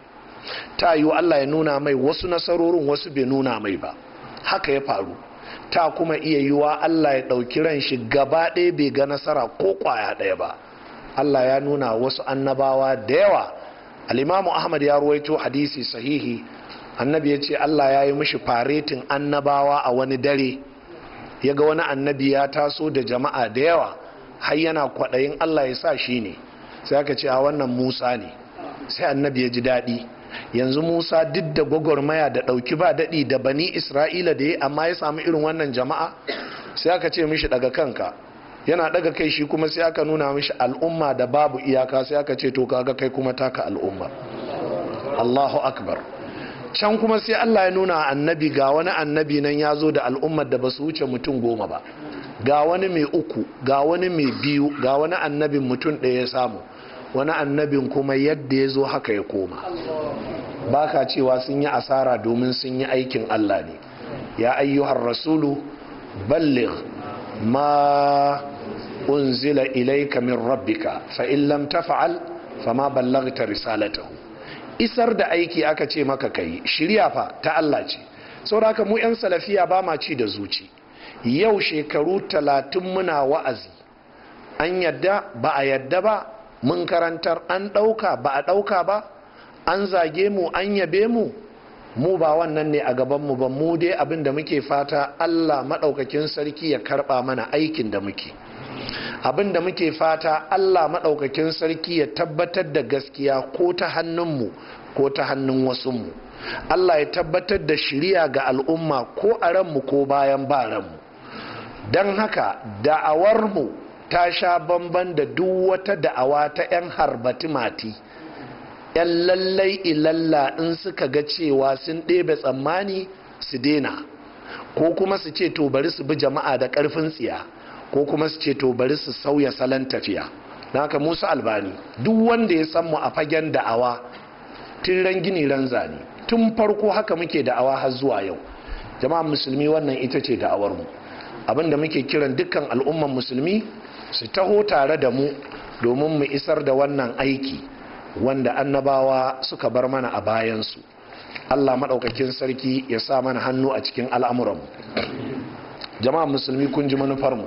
ta yiwu Allah ya nuna mai wasu nasarorin wasu bai nuna mai ba haka ya faru ta kuma iya yiwa Allah ya ɗauki ran shi gaba ɗaya bai ga nasara ko ƙwaya ɗaya ba Allah ya nuna wasu annabawa da yawa alimamu Ahmad ya ruwaito hadisi sahihi annabi ya ce Allah ya yi mishi faretin annabawa a wani dare ya ga wani annabi ya taso da jama'a da yawa har yana kwaɗayin Allah ya sa shi ne sai aka ce a wannan Musa ne sai annabi ya ji daɗi yanzu Musa duk da gwagwarmaya da ɗauki ba daɗi da bani Isra'ila da ya amma ya samu irin wannan jama'a sai aka ce mishi daga kanka yana daga kai shi kuma sai aka nuna mishi al'umma da babu iyaka sai aka ce to kaga kai kuma taka al'umma Allahu akbar can kuma sai Allah ya nuna annabi ga wani annabi nan ya zo da al'ummar da ba su wuce mutum goma ba ga wani mai uku ga wani mai biyu ga wani annabin mutum ɗaya ya samu wani annabin kuma yadda ya zo haka ya koma ba ka cewa sun yi asara domin sun yi aikin Allah ne ya ayyuhar rasulu balligh ma unzila ilayka min rabbika fa in lam taf'al fama ballaghta risalatahu isar da aiki aka ce maka kai shirya fa ta Allah ce saboda mu yan salafiya ba ma ci da zuci yau shekaru talatin muna wa'azi an yadda ba a yadda ba mun karantar an ɗauka ba a ɗauka ba an zage mu an yabe mu mu ba wannan ne a gabanmu ba mu dai abin da muke fata Allah maɗaukakin sarki ya karɓa mana aikin da muke abin da muke fata Allah maɗaukakin sarki ya tabbatar da gaskiya ko ta hannunmu ko ta hannun wasunmu Allah ya tabbatar da shiriya ga al'umma ko a ranmu ko bayan ba ranmu don haka da'awarmu ta sha bamban da duk wata da'awa ta 'yan harbati mati 'yan lallai ilalla in suka ga cewa sun ɗebe tsammani su dena ko kuma su ce to bari su bi jama'a da ƙarfin tsiya ko kuma su ce to bari su sauya salon tafiya na haka musu albani duk wanda ya san mu a fagen da'awa tun ran gini ran zane tun farko haka muke da'awa har zuwa yau jama'a musulmi wannan ita ce da'awar mu abinda muke kiran dukkan al'umman musulmi su taho tare da mu domin mu isar da wannan aiki wanda annabawa suka bar mana a bayansu allah maɗaukakin sarki ya sa mana hannu a cikin al'amuranmu jama'a musulmi kun ji manufarmu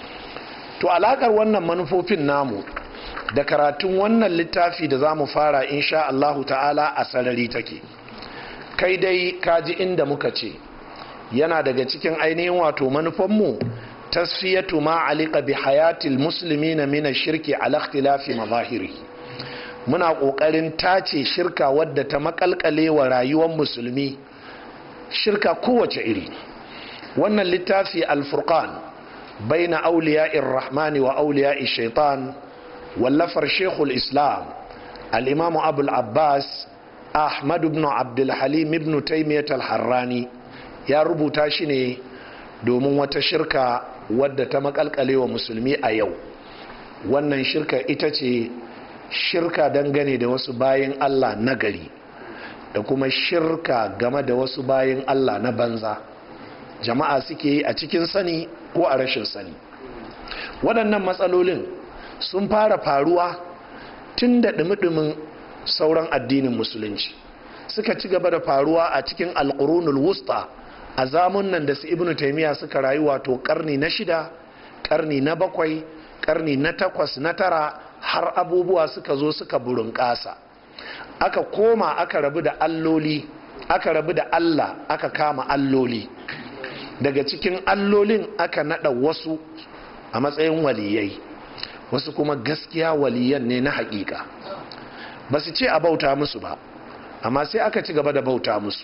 to alakar wannan manufofin namu da karatun wannan littafi da za mu fara insha Allahu ta'ala a sarari take kai dai kaji inda muka ce yana daga cikin ainihin wato manufanmu tasfiyatu ma alika bi hayatil musulmi na mina shirki ala ikhtilafi mazahiri muna kokarin tace shirka wadda ta makalkale wa rayuwar musulmi shirka kowace iri wannan littafi alfurqan baina auliya'ir rahmani wa auliya'i shaitan wallafar shekul islam al-imam abul abbas ahmad ibn abdul halim ibn taymiyyah al-harrani ya rubuta shi ne domin wata shirka wadda ta makalkale wa musulmi a yau wannan shirka ita ce shirka dangane da wasu bayan allah nagari da kuma shirka game da wasu bayan allah na banza jama'a suke yi a cikin sani ko a rashin sani waɗannan matsalolin sun fara faruwa tun da ɗumi sauran addinin musulunci suka ci gaba da faruwa a cikin alƙurunul wusta a zamunan da su ibnu taimiyya suka rayu wato karni na shida karni na bakwai karni na takwas na tara har abubuwa suka zo suka burin ƙasa aka koma aka rabu da alloli aka rabu da allah aka kama alloli daga cikin allolin aka nada wasu a matsayin waliyai wasu kuma gaskiya waliyan ne na hakika ba su ce a bauta musu ba amma sai aka ci gaba da bauta musu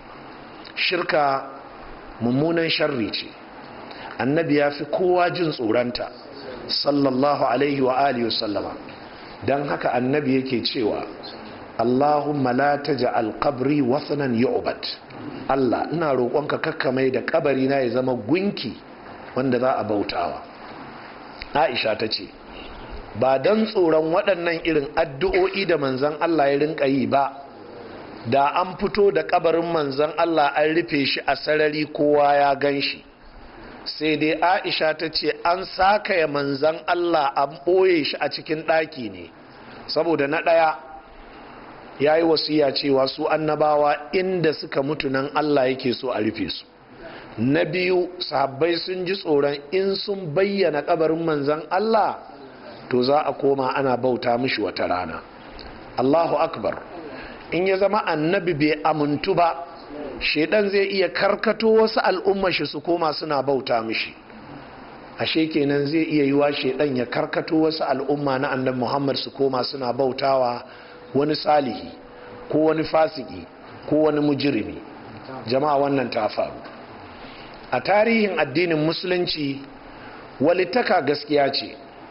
shirka mummunan sharri ce annabi ya fi kowa jin tsoronta sallallahu alaihi wa alihi sallama don haka annabi yake cewa allahumma la taj'al qabri wasanan yu'bad Allah ina roƙonka kakkamai da kabari na ya zama gunki wanda za a bautawa Aisha ta ce ba don tsoron waɗannan irin addu'o'i da manzan Allah ya rinka yi ba da an fito da kabarin manzan Allah an rufe shi a sarari kowa ya gan shi sai dai Aisha ta ce an sakaya manzan Allah an ɓoye shi a cikin ɗaki ne saboda na ɗaya ya yi wasiya cewa su annabawa inda suka mutu nan Allah yake so a rufe su na biyu sahabbai sun ji tsoron in sun bayyana kabarin manzan Allah to za a koma ana bauta mishi wata rana Allahu akbar in ya zama annabi bai amintu ba shedan zai iya karkato wasu al'umma shi su koma suna bauta mishi ashe kenan zai iya yiwa shedan ya karkato wasu al'umma na annabi Muhammad su koma suna bautawa wani salihi ko wani fasiki ko wani mujirimi jama'a wannan ta faru a tarihin addinin musulunci walittaka gaskiya ce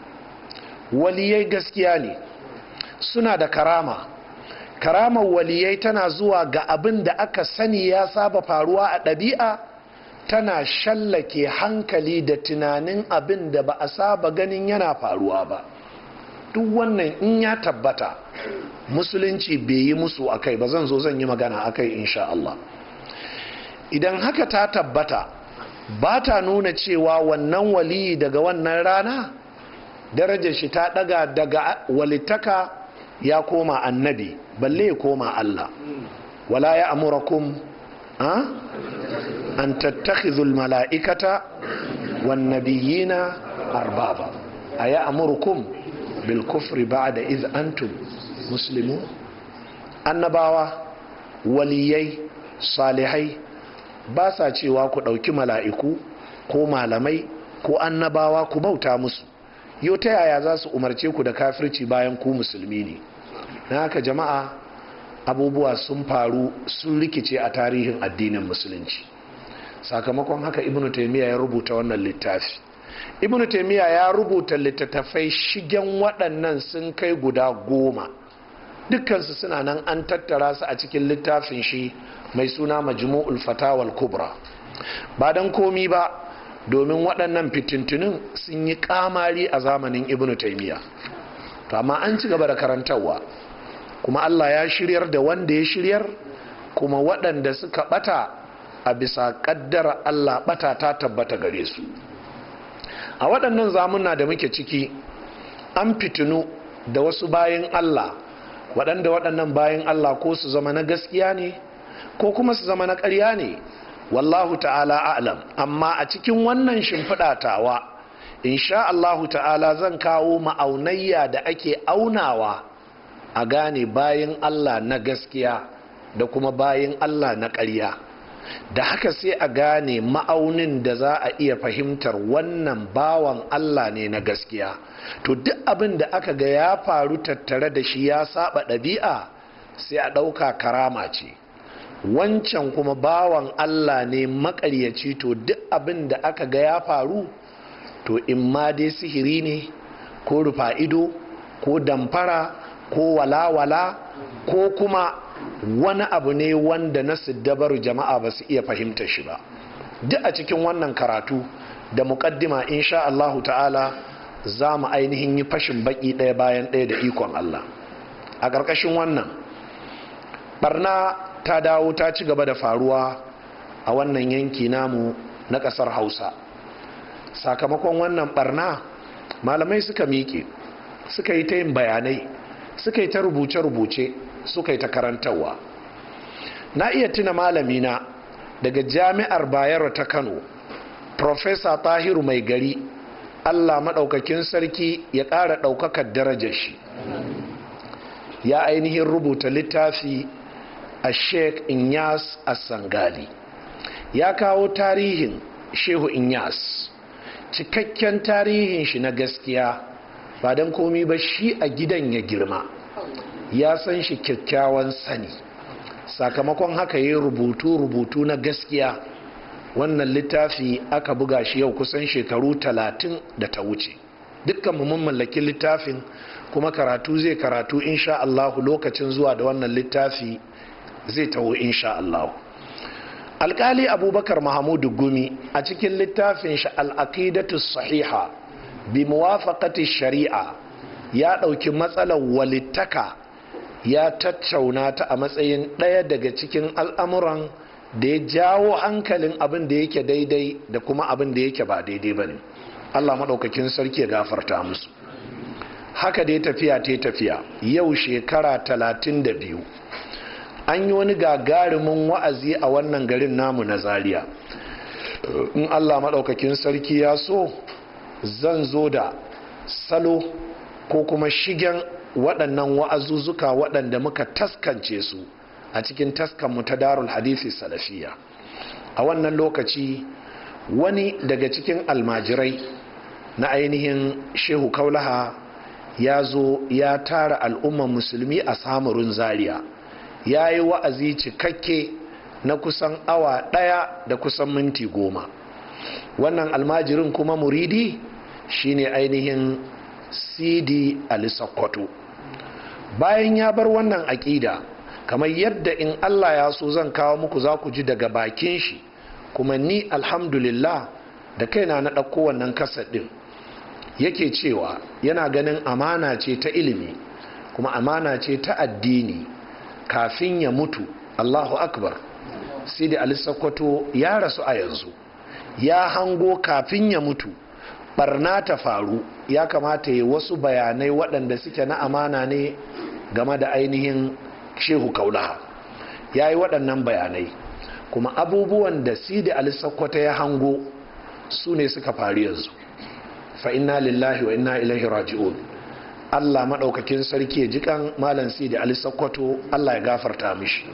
waliyai gaskiya ne suna da karama karamar waliyai tana zuwa ga abin da aka sani ya saba faruwa a ɗabi'a tana shallake hankali da tunanin abin da ba a saba ganin yana faruwa ba duk wannan in ya tabbata musulunci bai yi musu a kai ba zan zo zan yi magana a kai insha Allah idan haka ta tabbata ba ta nuna cewa wannan waliyi daga wannan rana darajar shi ta daga daga walitaka ya koma annabi balle ya koma Allah wala ya amurakum an tattakhidhul mala'ikata wan nabiyina arbaba aya amurukum bil kufri ba'da iz antum muslimun annabawa waliyai salihai ba sa cewa ku ɗauki mala'iku ko malamai ko annabawa ku bauta musu yau ta yaya za su umarce ku da kafirci bayan ku musulmi ne na haka jama'a abubuwa sun faru sun rikice a tarihin addinin musulunci sakamakon haka ibnu taimiyya ya rubuta wannan littafi ibnu taimiyya ya rubuta littattafai shigen waɗannan sun kai guda goma dukkansu suna nan an tattara su a cikin littafin shi mai suna majmu'ul fatawal kubra ba don komi ba domin waɗannan fitintunin sun yi kamari a zamanin ibnu taimiyya to amma an ci gaba da karantarwa kuma allah ya shiryar da wanda ya shiryar kuma waɗanda suka ɓata a bisa ƙaddara allah ɓata ta tabbata gare su a waɗannan zamuna da muke ciki an fitinu da wasu bayan allah waɗanda waɗannan bayan allah ko su zama na gaskiya ne ko kuma su zama na ƙarya ne wallahu ta'ala a'lam amma a cikin wannan shimfiɗa tawa insha Allahu ta'ala zan kawo ma'aunayya da ake aunawa a gane bayan Allah na gaskiya da kuma bayan Allah na ƙarya da haka sai a gane ma'aunin da za a iya fahimtar wannan bawan Allah ne na gaskiya to duk abin da aka ga ya faru tattare da shi ya saba ɗabi'a sai a ɗauka karama ce wancan kuma bawan Allah ne makaryaci to duk abin da aka ga ya faru to in ma dai sihiri ne ko rufa ido ko damfara ko walawala ko kuma wani abu ne wanda na siddabaru jama'a ba su iya fahimta shi ba duk a cikin wannan karatu da muƙaddima insha Allahu ta'ala za mu ainihin yi fashin baki ɗaya bayan ɗaya da ikon Allah a ƙarƙashin wannan barna ta dawo ta ci gaba da faruwa a wannan yanki namu na ƙasar hausa sakamakon wannan barna malamai suka miƙe suka yi ta yin bayanai suka yi ta rubuce-rubuce suka yi ta karantarwa na iya tuna malamina daga jami'ar bayero ta kano Profesa tahiru mai gari allah maɗaukakin sarki ya ƙara ɗaukakar darajar shi ya ainihin rubuta littafi a sheikh inyas sangali ya kawo tarihin shehu inyas cikakken tarihin shi na gaskiya ba don komi ba shi a gidan ya girma ya san shi kyakkyawan sani sakamakon haka yi rubutu-rubutu na gaskiya wannan littafi aka buga shi yau kusan shekaru talatin da ta wuce dukkan mun mallakin littafin kuma karatu zai karatu insha Allahu lokacin zuwa da wannan littafi zai taho insha Allahu alkali abubakar mahamudu gumi a cikin littafin shi al'aqidatu sahiha bi muwafaqati shari'a ya ɗauki matsalar walittaka ya tattauna ta a matsayin ɗaya daga cikin al'amuran da ya jawo hankalin abin da yake daidai da kuma abin da yake ba daidai ba ne allah maɗaukakin sarki ya gafarta musu haka dai tafiya ta tafiya yau shekara talatin da biyu an yi wani gagarumin wa'azi a wannan garin namu na zaria in allah maɗaukakin sarki ya so zan zo da salo ko kuma shigen waɗannan wa'azuzzuka waɗanda muka taskance su a cikin taskanmu ta darul hadisi salafiya a wannan lokaci wani daga cikin almajirai na ainihin shehu kaulaha ya zo ya tara al'umman musulmi a samurin zaria ya yi wa'azi cikakke na kusan awa ɗaya da kusan minti goma wannan almajirin kuma muridi shine ainihin sidi ali sakkwato bayan ya bar wannan aƙida kamar yadda in allah ya so zan kawo muku za ku ji daga bakin shi kuma ni alhamdulillah da kaina na ɗauko wannan kasar ɗin yake cewa yana ganin amana ce ta ilimi kuma amana ce ta addini kafin ya mutu allahu akbar sidi ali sakkwato ya rasu a yanzu ya hango kafin ya mutu barna ta faru ya kamata ya wasu bayanai waɗanda suke na amana ne game da ainihin shehu kaulaha ya yi waɗannan bayanai kuma abubuwan da sidi ali sakkwato ya hango su ne suka faru yanzu fa inna lillahi wa inna ilaihi raji'un Allah maɗaukakin sarki ya jikan malam sidi ali sakkwato Allah ya gafarta mishi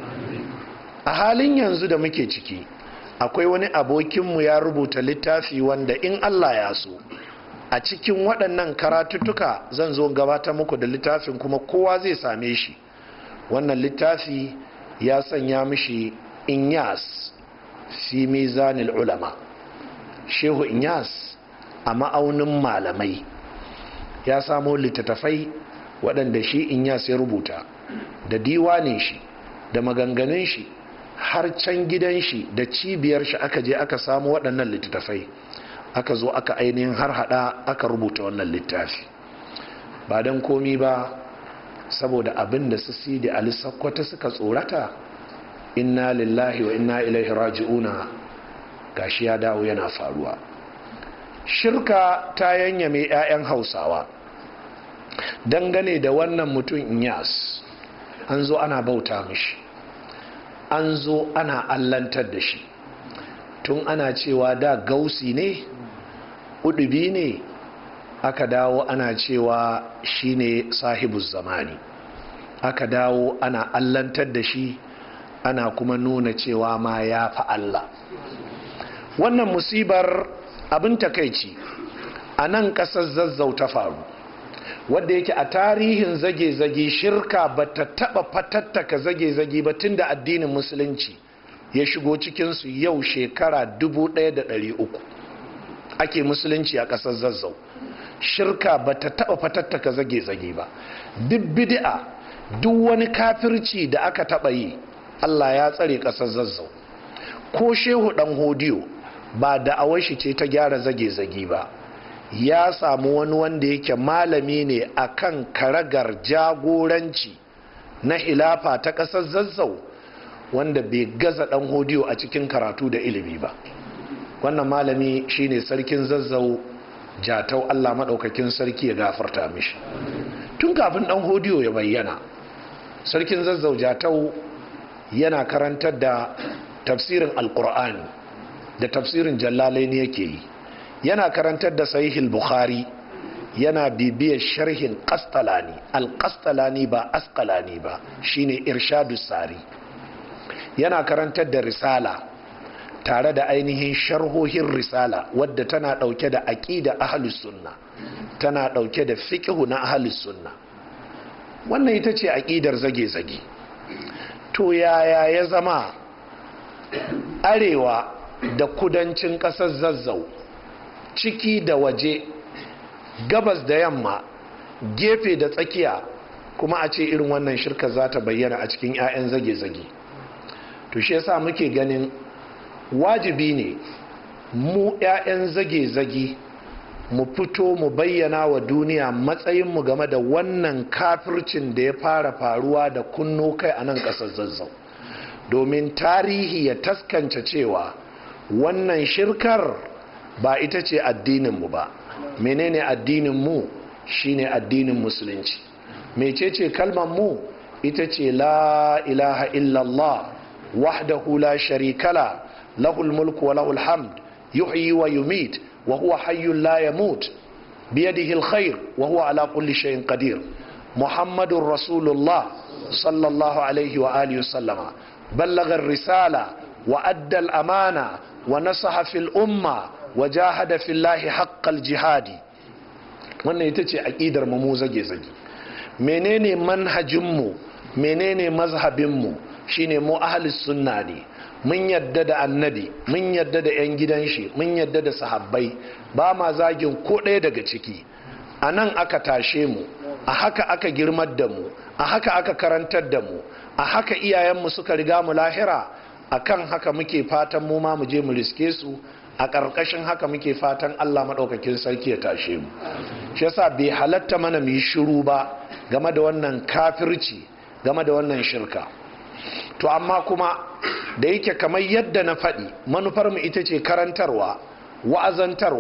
a halin yanzu da muke ciki akwai wani abokinmu ya rubuta littafi wanda in Allah ya so a cikin waɗannan karatuttuka zan zo gabata muku da littafin kuma kowa zai same shi wannan littafi ya sanya mishi inyas fi mizanil ulama shehu inyas a ma'aunin malamai ya samo littattafai waɗanda shi inyas ya rubuta da diwanin shi da maganganun shi har can gidan shi da cibiyar shi aka je aka samu waɗannan littattafai aka zo aka ainihin har hada aka rubuta wannan littafi ba don komi ba saboda abin da su sidi ali sakkwata suka tsorata inna lillahi wa inna ilaihi raji'una gashi ya dawo yana faruwa shirka ta yanyame 'ya'yan hausawa dangane da wannan mutum inyas an zo ana bauta mishi an zo ana allantar da shi tun ana cewa da gausi ne udubi ne aka dawo ana cewa shine sahibus zamani aka dawo ana allantar da shi ana kuma nuna cewa ma ya fi Allah wannan musibar abin takaici a nan ƙasar zazzau ta faru wadda yake a tarihin zage-zage shirka ba ta taɓa fatattaka zage-zage ba tun da addinin musulunci ya shigo cikinsu yau shekara 1300 ake musulunci a ƙasar zazzau shirka ba ta taɓa fatattaka zage-zage ba duk bid'a duk wani kafirci da aka taɓa yi allah ya tsare ƙasar zazzau ko shehu ɗan hodiyo ba da awashi ce ta gyara zage-zage ba ya samu wani wanda yake malami ne akan karagar jagoranci na hilafa ta ƙasar zazzau wanda bai gaza ɗan hodiyo a cikin karatu da ilimi ba wannan malami shine sarkin zazzau jatau allah maɗaukakin sarki ya gafarta mishi tun kafin ɗan hodiyo ya bayyana sarkin zazzau jatau yana karantar da tafsirin alkur'ani da tafsirin jallalaini yake yi yana karantar da sahihul bukhari yana bibiyar sharhin kastalani alkastalani ba askalani ba shine irshadu sari yana karantar da risala tare da ainihin sharhohin risala wadda tana dauke da aqida ahlus sunna tana dauke da fiqhu na ahlus sunna wannan ita ce aqidar zage-zage to yaya ya zama arewa da kudancin ƙasar zazzau ciki da waje gabas da yamma gefe da tsakiya kuma a ce irin wannan shirka za ta bayyana a cikin 'ya'yan zage-zage to shi yasa muke ganin wajibi ne mu 'ya'yan zage-zage mu fito mu bayyana wa duniya matsayinmu game da wannan kafircin da ya fara faruwa da kunno kai a nan ƙasar zazzau domin tarihi ya taskance cewa wannan shirkar ba ita ce addininmu ba menene addininmu shine addinin musulunci mecece kalmar mu ita ce la ilaha illallah wahdahu la sharikala lahul mulku wa lahul hamd yuhyi wa yumit wa huwa hayyun la yamut biyadihi alkhair wa huwa ala kulli shay'in qadir muhammadur rasulullah sallallahu alaihi wa alihi wa sallama بلغ الرسالة وأدى الأمانة ونصح في الأمة وجاهد في الله حق الجهاد wannan ita ce aƙidar mu zage-zage menene manhajinmu menene mazhabinmu shine mu ahalis sunna ne mun yadda da annabi mun yadda da 'yan gidan shi mun yadda da sahabbai ba ma zagin ko ɗaya daga ciki a nan aka tashe mu a haka aka girmar da mu a haka aka karantar da mu a haka iyayenmu suka riga mu lahira a kan haka muke fatan mu ma mu je mu riske su a ƙarƙashin haka muke fatan allah maɗaukakin sarki ya tashe mu shi yasa bai halatta mana mu yi shiru ba game da wannan kafirci game da wannan shirka to amma kuma da yake kamar yadda na faɗi manufar mu ita ce karantarwa wa'azantarwa